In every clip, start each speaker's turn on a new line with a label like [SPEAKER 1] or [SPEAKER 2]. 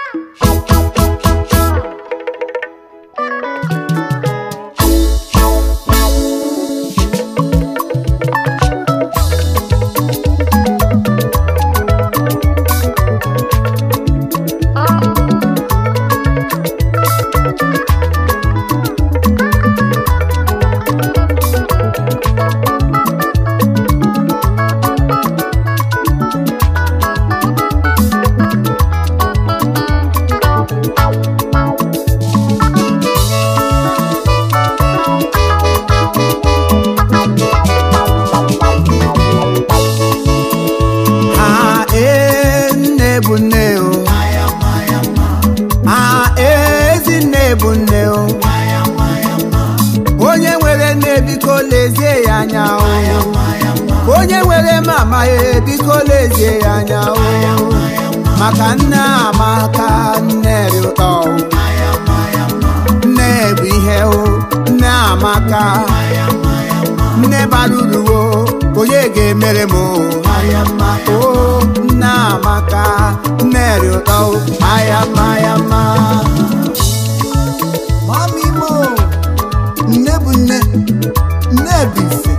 [SPEAKER 1] ha ee nne bụ nne o ha ezi nne bụ nne o onye nwere nne biko lezie ya anya o onye nwere mama ya biko lezie ya anya o maka nne amaka nne dị ụtọ o nne bụ ihe o nne amaka nne bara uru o onye ga-emere m o aya mma o nne amaka nne dị ụtọ o aya mma aya mma
[SPEAKER 2] Mami mo, nne bụ nne, nne bụ ife.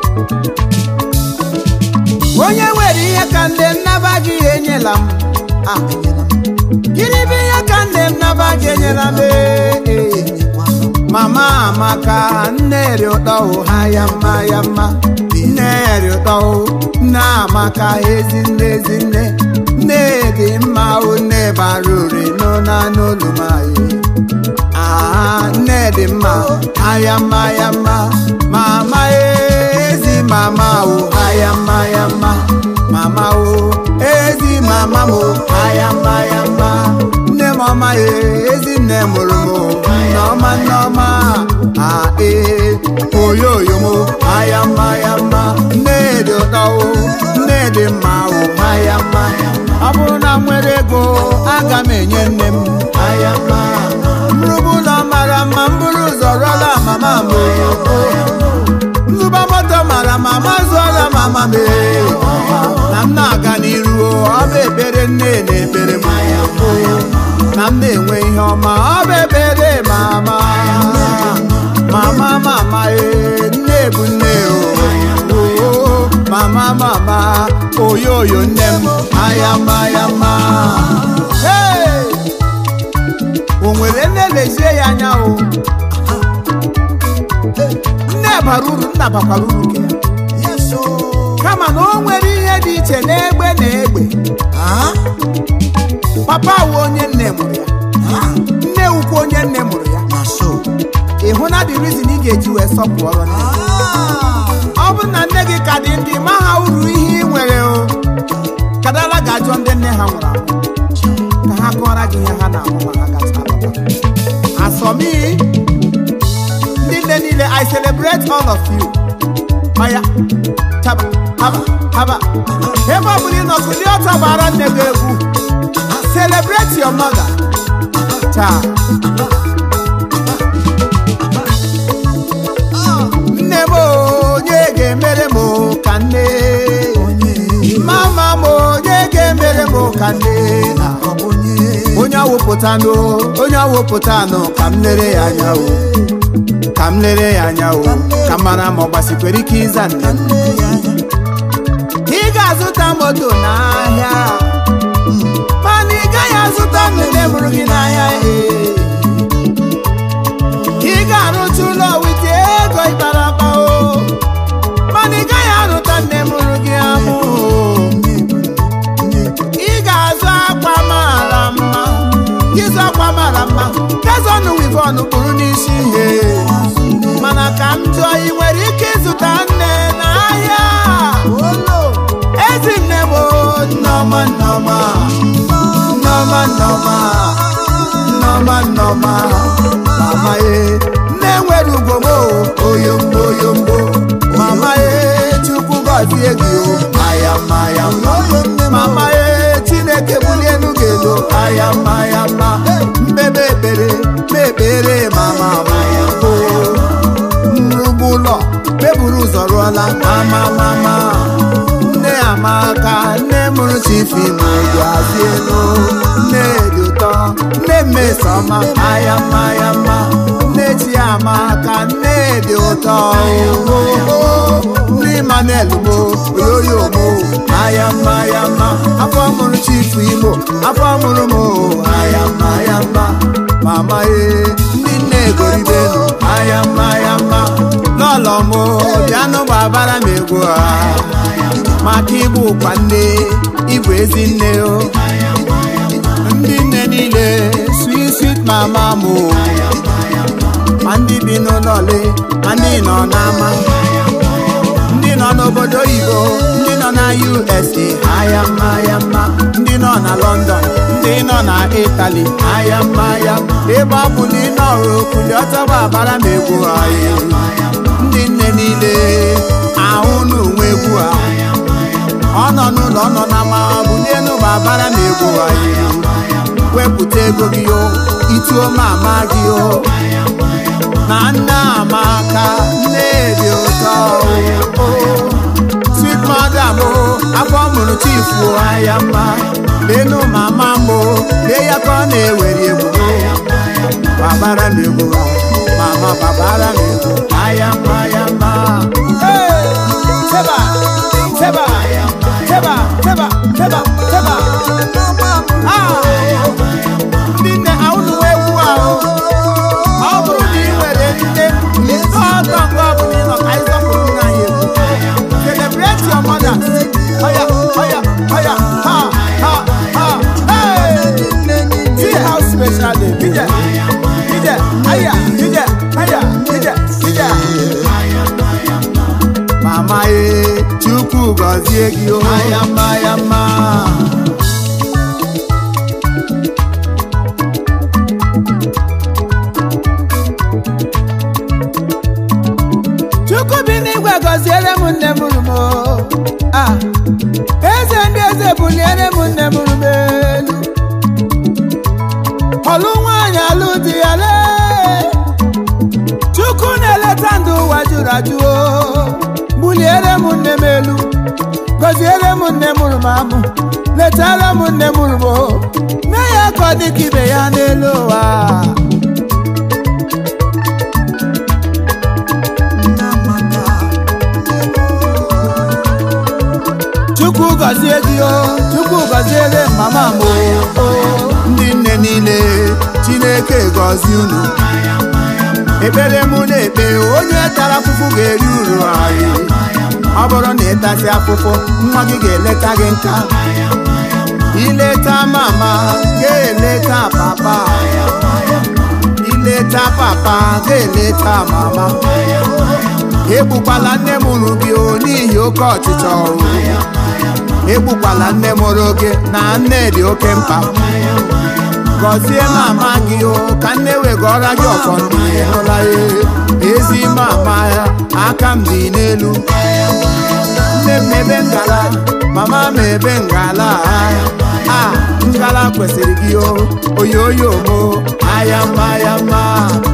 [SPEAKER 1] onye nwere ihe ka nne m naba gị enyela m
[SPEAKER 2] Ah, enyela m,
[SPEAKER 1] gịnị bụ ihe ka nne m naba gị enyela m ee, ee.
[SPEAKER 2] enyekwanụ.
[SPEAKER 1] mama amaka nne dị ụtọ o aya mma ya mma nne dị ụtọ o nne amaka ezi nne ezi nne nne dị mma o nne bara ure n'ụna n'olu m anyị Ah, nne dị mma aya mma ya mma mama ezi mama o aya mma ya mma mama o ezi mama m o aya mma ya mma nne m ọma ya ezi nne mụrụ m o nneọma nneọma a ee oyoyo m o aya mma ya mma nne dị ụtọ o nne dị mma o aya mma ọ bụrụ na m nwere ego aga m enye nne m aya mma mrụbụ ụlọ mara mma m bụrụ ụzọ rụọla mama m o nzụba moto mara ma ma zụọla mama m ee. na m na-aga n'iru o, ọ bụ ekpere nne na-ekpere m o. na m na-enwe ihe ọma ọ bụ ekpere mama mama mama ee nne bụ nne o o mama mama oyoyo nne m ayama ayama Hey! o nwere nne lezie ya anya o nne bara uru nna bakwara uru nke ya
[SPEAKER 2] Yes, oh.
[SPEAKER 1] kama na o nwere ihe dị iche n'egbe na egbe
[SPEAKER 2] Ah,
[SPEAKER 1] papa wu onye nne mụrụ ya
[SPEAKER 2] ah,
[SPEAKER 1] nne wukwu onye nne mụrụ ya
[SPEAKER 2] na so.
[SPEAKER 1] ị hụ na the reason ị ga-eji wee sọpụọrọ nne
[SPEAKER 2] Ah,
[SPEAKER 1] ọ bụ na nne gị ka dị ndị ma ha uru ihe ị nwere o kadala ga-ajụ ndị nne ha nwụrụ anwụ ka ha kọọrọ gị ihe ha na-ahụ ma ha gacha alọta asọmi ndị nne niile i celebrate all of you maya taba haba haba ebe ọ bụla ị nọ kulie ọtọ gbara nne gị egwu celebrate your mother taa nne m onye ga-emere m ka nne
[SPEAKER 2] onye,
[SPEAKER 1] mama m onye ga-emere m ka nne
[SPEAKER 2] ọ bụ onye.
[SPEAKER 1] onye awụpụtanụ onye awụpụtanụ ka m lere ya anya o ka m lere ya anya o ka m mara ma ọ gbasikwere ike ịza nne m
[SPEAKER 2] Nne ya anya.
[SPEAKER 1] ị ga-azụta moto n'ahịa mana ị gaghị azụta nne mụrụ gị n'ahịa ee. ị ga-arụcha ụlọ wite ego ịkpara akpa o mana ị gaghị arụta nne mụrụ gị amụ
[SPEAKER 2] Nne bụ nne, nne bụ
[SPEAKER 1] ị ga-azụ akwa mara mma ịzụ akwa mara mma kazọnụ wivon kpụrụ n'isi ihe mana ka m jụọ ị nwere ike ịzụta nne n'ahịa
[SPEAKER 2] olo.
[SPEAKER 1] ezi nne m o, nneọma nneọma nneọma nneọma nneọma nneọma mama ye nne nwere ugwo m o, oyombo oyombo mama ye chukwu gọzie gị o ayama ayama mama ye chineke bulie elu gị elu ayama ayama mbebe ekpere mekpere mama maya o nrugbu ụlọ meburu ụzọ rụọla mama mama nne amaka nne mụrụ chifi ma ogu azị elu nne dị ụtọ ọma aya mma ya mma nne chiamaka nne dị ụtọ nne Emmanuel mo oyoyo mo aya mma ya mma afọ mụrụ chifu Imo afọ mụrụ m aya mma ya mma mama ye ndị nne egoribenu aya mma ya mma n'ụlọ m bịanụ gbabara m egwu a maka ịbụ ụkwa nne ịbụ ezi nne o ndị nne niile sweet sweet mama m ma ndị bi n'ụlọ ole ma ndị nọ n'ama ndị nọ n'obodo oyibo ndị nọ na USA aya mma ya mma ndị nọ na London ndị nọ na Italy aya mma ya ebe ọ bụ na ị nọrụ kuli ọtọgba abara m egwu anyị ndị nne niile ahụ n'onwe egwu a ọ nọ n'ụlọ ọ nọ na ma bulie n'ụba abara m egwu anyị wepụta ego gị o ituo m ama gị o na nne amaka nne dị ụtọ o sweet mother m afọ mụrụ chifu aya mma lenu mama m lee ya ka ọ na-ewere egwu babara m egwu mama babara m egwu aya mma ya mma teba teba teba teba teba teba ndị nne ahụnụ egwu ahụ ọ bụrụ na ị nwere nne ọtọ nke ọ bụla ịnọ ka anyị sọpụrụ nna anyị egwu celebrate your mother oya oya oya ha ha ha hey see how special dey be there be there aya be there aya be there be there mama ye chukwu gọzie gị o aya mma ya mma chukwu bi n'igwe gọziere m nne mụrụ m a eze ndị eze buliere m nne mụrụ m elu ọlụ nwaanyị alụ di ya lee chukwu na-eleta ndụ ụwa jụrụ ajụ o buliere m nne m elu gọziere m nne mụrụ m amụ letara m nne mụrụ m o mee ya ka ọ dị ka ibe ya n'elu ụwa chukwu gọzie gị o chukwu gọziere mama m o ndị nne niile chineke gọzie unu ekpere mụ na-ekpe onye tara afụfụ ga-eri uru anyị ọ bụrụ na ịtasị afụfụ nwa gị ga-eleta gị nka ileta mama ga-eleta papa ileta papa ga-eleta mama egbukwala nne m unu gị o n'ihi oke ọchịchọ ọrụ egbukwala nne mụrụ gị na nne dị oke mkpa gọzie mama gị o ka nne wegọra gị ọfọ ndụ ịhụla ya ezi mama ya aka m dị n'elu nne m ebe ngala mama m ebe ngala a ngala kwesịrị gị o oyoyo mo aya mma ya mma